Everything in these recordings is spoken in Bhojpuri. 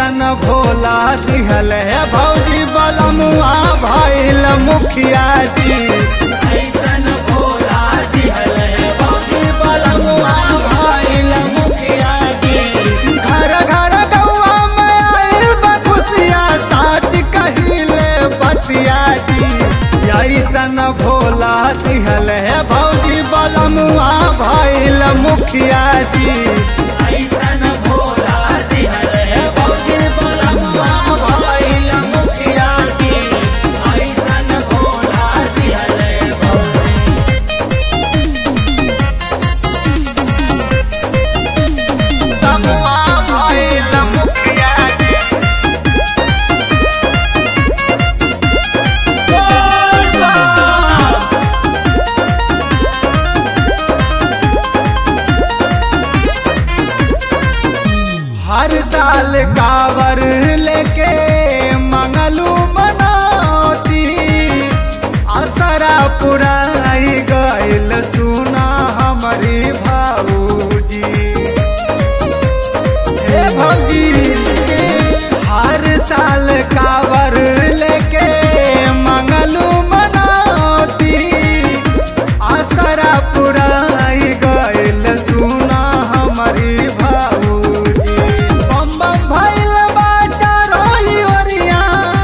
ऐसन भोला दिहल है भौजी बलमुआ भैल मुखिया जी ऐसन भोला दिहल है भौजी बलमुआ भैल मुखिया जी घर घर गौआ में आइल बा खुशिया साच कहिले बतिया जी ऐसन भोला दिहल है भौजी बलमुआ भैल मुखिया जी ऐसन भोला दिहल है भौजी बलमुआ भैल मुखिया जी ऐसन भोला दिहल है भौजी बलमुआ भैल मुखिया जी हर साल कावर लेके मंगलू मनौती असरा पुराई गइल सुना हमारी भाऊजी हे भौजी हर साल कावर लेके मंगलू मनौती असरा पुराई गइल सुना हमारी भाऊजी बम बम भइल बा चारोई ओरिया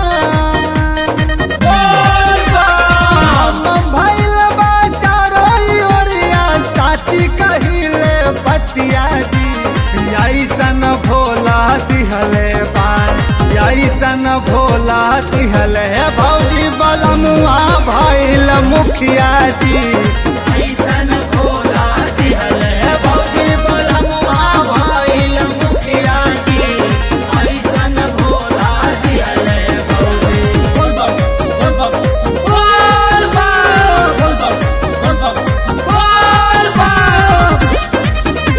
बम बम भइल बा चारोई ओरिया साची कहिले बतिया जी ऐसन भोला दिहले बान ऐसन भोला दिहले भौजी बलमुआ भइल मुखिया जी ऐसन भोला दिहल है भौजी बलमुआ भइल मुखिया जी ऐसन भोला दिहल है भौजी बोल बम बोल बम बोल बम बोल बम बोल बम बोल बम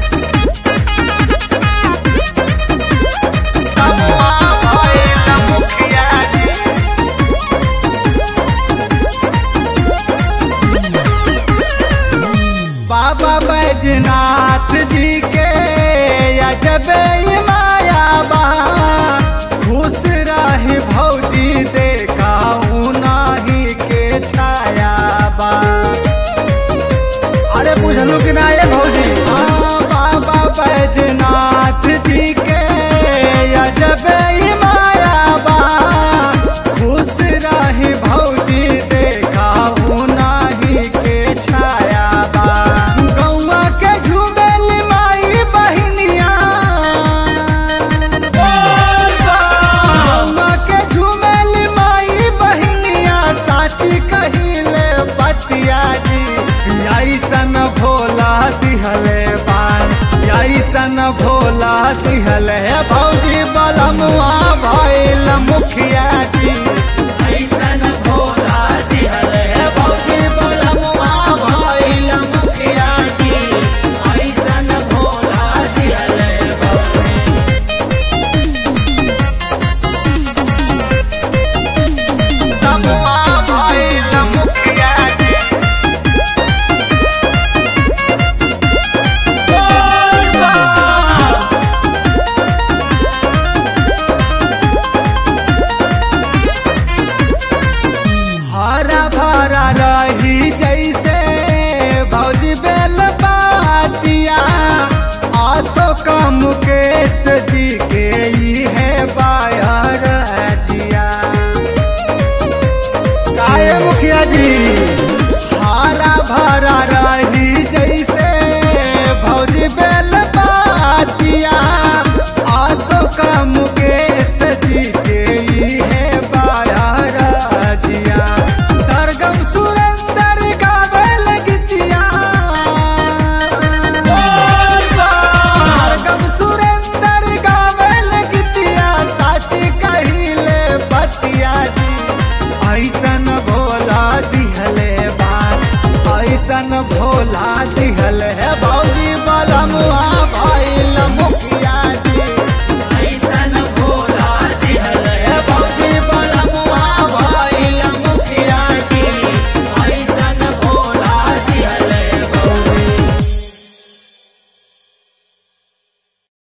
बलमुआ भइल मुखिया जी बाबा बैजनाथ जी के अजब माया बा खुश रही भौजी देखा नाही के छाया बा अरे बुझलू कि ना ये भौजी हाँ बाबा बैजनाथ जी के अजब माया बा खुश रही भौजी देखा नाही के छाया बा गौआ के झुमेल माई बहिनिया गौआ के झुमेल माई बहिनिया साची कहिले बतिया जी ऐसन भोला दिहले बान ऐसन भोला दिहले भौजी बलमुआ भइल मुखिया जी ऐसन भोला दिहल है भौजी बलमुआ भइल मुखिया जी ऐसन भोला दिहल है भौजी बलमुआ भइल मुखिया जी हरा भरा रही जैसे भौजी बेल बातिया आसो का मुकेश जी के ई है बायर जिया काये मुखिया जी हरा भरा रही जैसे भौजी बेल बातिया आसो का मुकेश जी के ई है बायर जिया सरगम सुरेंद्र गावेल गीतिया सरगम सुरेंद्र गावेल गीतिया साची कहिले बतिया जी ऐसन भोला दिहले बान ऐसन भोला दिहले भौजी बलमुआ